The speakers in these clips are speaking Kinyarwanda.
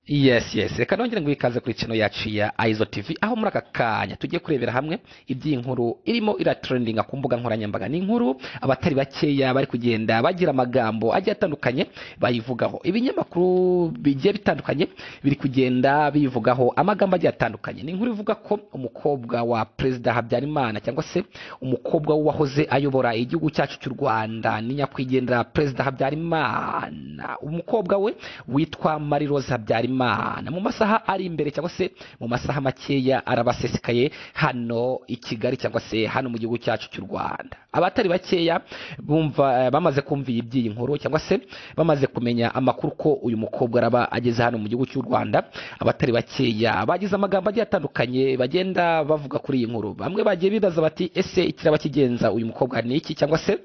yes yes reka nongere ngo ikaze kuri channel yacu ya izo tv aho muri aka kanya tugiye kurebera hamwe iby'inkuru irimo iratrendinga ku mbuga nkoranyambaga ni inkuru abatari bakeya bari kugenda bagira amagambo agiye atandukanye bayivugaho ibinyamakuru bigiye bitandukanye biri kugenda bivugaho amagambo agiye atandukanye ni inkuru ivuga ko umukobwa wa perezida habyarimana cyangwa se umukobwa w'uwahoze ayobora igihugu cyacu cy'u rwanda ni nyakwigendera perezida habyarimana umukobwa we witwa marirose habyarimana imana mu masaha ari imbere cyangwa se mu masaha makeya arabasesekaye hano i kigali cyangwa se hano mu gihugu cyacu cy'u rwanda abatari bakeya bumva bamaze kumvira iby'iyi nkuru cyangwa se bamaze kumenya amakuru ko uyu mukobwa araba ageze hano mu gihugu cy'u rwanda abatari bakeya bagize amagambo agiye atandukanye bagenda bavuga kuri iyi nkuru bamwe bagiye bibaza bati ese ikiraba kigenza uyu mukobwa ni iki cyangwa se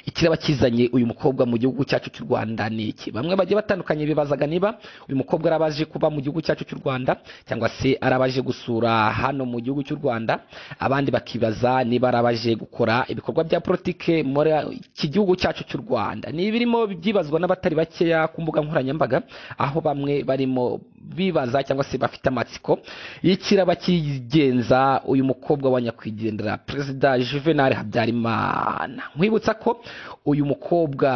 ikiraba kizanye uyu mukobwa mu gihugu cyacu cy'u rwanda ni iki bamwe bagiye batandukanye bibazaga niba uyu mukobwa ari abaje kuba mu gihugu cyacu cy'u rwanda cyangwa se ari abaje gusura hano mu gihugu cy'u rwanda abandi bakibaza niba ari abaje gukora ibikorwa bya politike muri iki gihugu cyacu cy'u rwanda ni ibirimo byibazwa n'abatari bakeya ku mbuga nkoranyambaga aho bamwe barimo bibaza cyangwa se bafite amatsiko y'ikiraba kigenza uyu mukobwa wa nyakwigendera perezida juvenal habyarimana nkwibutsa ko uyu mukobwa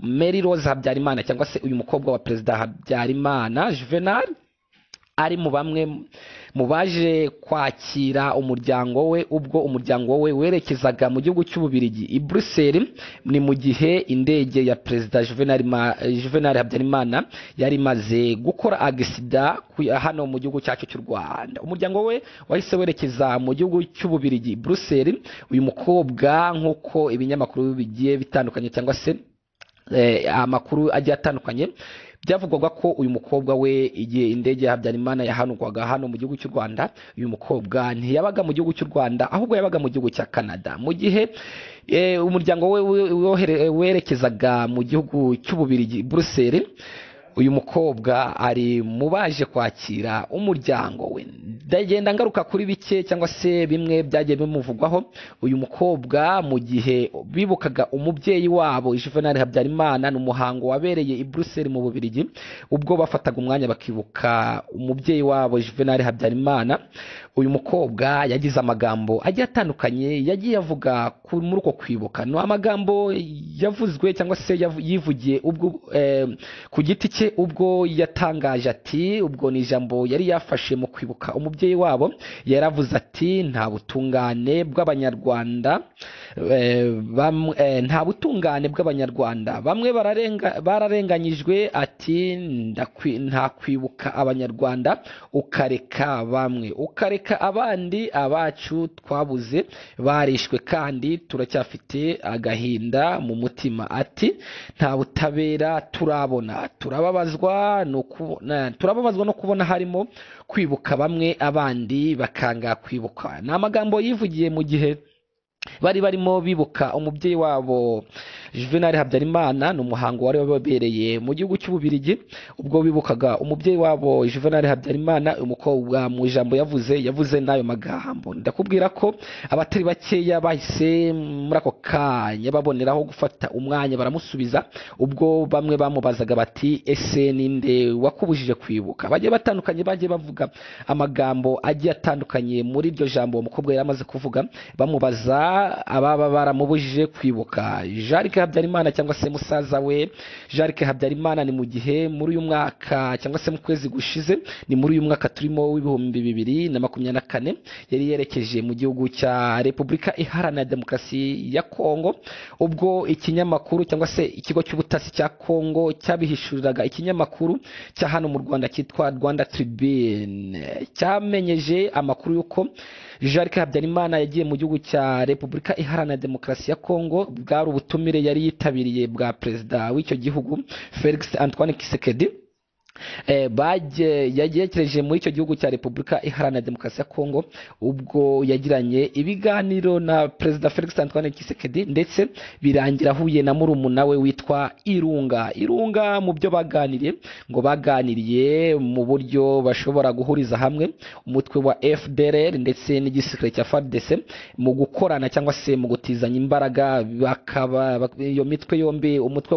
mary rose habyarimana cyangwa se uyu mukobwa wa perezida habyarimana juvenal ari mu bamwe mu baje kwakira umuryango we ubwo umuryango we werekezaga mu gihugu cy'ububirigi i bruxelles ni mu gihe indege ya perezida juvenal habyarimana yari imaze gukora agisida hano mu gihugu cyacu cy'u rwanda umuryango we wahise werekeza mu gihugu cy'ububirigi bruxelles uyu mukobwa nk'uko ibinyamakuru bigiye bitandukanye cyangwa se amakuru agiye atandukanye byavugwaga ko uyu mukobwa we igihe indege ya habyarimana yahanurwaga hano mu gihugu cy'u rwanda uyu mukobwa ntiyabaga mu gihugu cy'u rwanda ahubwo yabaga mu gihugu cya canada mu gihe umuryango we werekezaga mu gihugu cy'ububirigi bruxelles uyu mukobwa ari mu baje kwakira umuryango we ndagenda ngaruka kuri bike cyangwa se bimwe byagiye bimuvugwaho uyu mukobwa mu gihe bibukaga umubyeyi wabo juvenal habyarimana ni umuhango wabereye i bruxelles mu bubirigi ubwo bafataga umwanya bakibuka umubyeyi wabo juvenal habyarimana uyu mukobwa yagize amagambo agiye atandukanye yagiye avuga muri uko kwibuka ni amagambo yavuzwe cyangwa se yivugiye ubwo ku giti cye ubwo yatangaje ati ubwo ni ijambo yari yafashe mu kwibuka umubyeyi wabo yaravuze ati nta butungane bw'abanyarwanda nta butungane bw'abanyarwanda bamwe bararenganyijwe ati nta kwibuka abanyarwanda ukareka bamwe ukareka abandi abacu twabuze barishwe kandi turacyafite agahinda mu mutima ati nta butabera turabona turababazwa no kubona harimo kwibuka bamwe abandi bakanga kwibuka ni amagambo yivugiye mu gihe bari barimo bibuka umubyeyi wabo juvenal habyarimana ni umuhango wari wabereye mu gihugu cy'ububirigi ubwo bibukaga umubyeyi wabo juvenal habyarimana umukobwa mu ijambo yavuze yavuze n'ayo magambo ndakubwira ko abatari bakeya bahise muri ako kanya baboneraho gufata umwanya baramusubiza ubwo bamwe bamubazaga bati ese ninde wakubujije kwibuka bagiye batandukanye bagiye bavuga amagambo agiye atandukanye muri iryo jambo uwo mukobwa yari amaze kuvuga bamubaza ababa baramubujije kwibuka jarike habyarimana cyangwa se musaza we jarike habyarimana ni mu gihe muri uyu mwaka cyangwa se mu kwezi gushize ni muri uyu mwaka turimo w'ibihumbi bibiri na makumyabiri na kane yari yerekeje mu gihugu cya repubulika iharanira demokarasi ya kongo ubwo ikinyamakuru cyangwa se ikigo cy'ubutasi cya kongo cyabihishuriraga ikinyamakuru cya hano mu rwanda cyitwa rwanda tribune cyamenyeje amakuru y'uko jarike habyarimana yagiye mu gihugu cya repubulika iharanira demokarasi ya kongo bwari ubutumire yari yitabiriye bwa perezida w'icyo gihugu felix antoine kisekedi yagerekeje muri icyo gihugu cya repubulika iharanira demokarasi ya kongo ubwo yagiranye ibiganiro na perezida felix antoine kisekedi ndetse birangira ahuye na murumuna we witwa irunga irunga mu byo baganiriye ngo baganiriye mu buryo bashobora guhuriza hamwe umutwe wa fdrr ndetse n'igisirikare cya fardc mu gukorana cyangwa se mu gutizanya imbaraga bakaba iyo mitwe yombi umutwe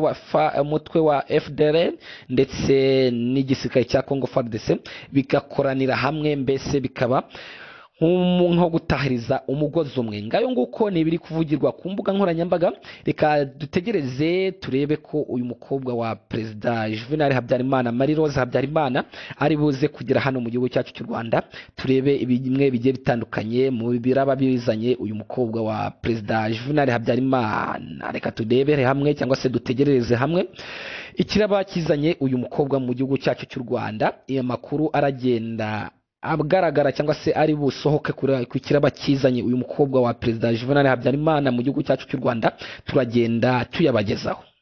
wa fdrr ndetse n'igisirikare cya congo fardc bigakoranira hamwe mbese bikaba nk'umu- nko gutahiriza umugozi umwe ngayo nguko ni ibiri kuvugirwa ku mbuga nkoranyambaga reka dutegereze turebe ko uyu mukobwa wa perezida juvenal habyarimana marie rose habyarimana ari buze kugera hano mu gihugu cyacu cy'u rwanda turebe bimwe bigiye bitandukanye mu biraba bizanye uyu mukobwa wa perezida juvenal habyarimana reka turebere hamwe cyangwa se dutegerereze hamwe ikiraba kizanye uyu mukobwa mu gihugu cyacu cy'u rwanda iyo makuru aragenda agaragara cyangwa se ari busohoke kuri- ku kiraba kizanye uyu mukobwa wa perezida juvenal habyarimana mu gihugu cyacu cy'u rwanda turagenda tuyabagezaho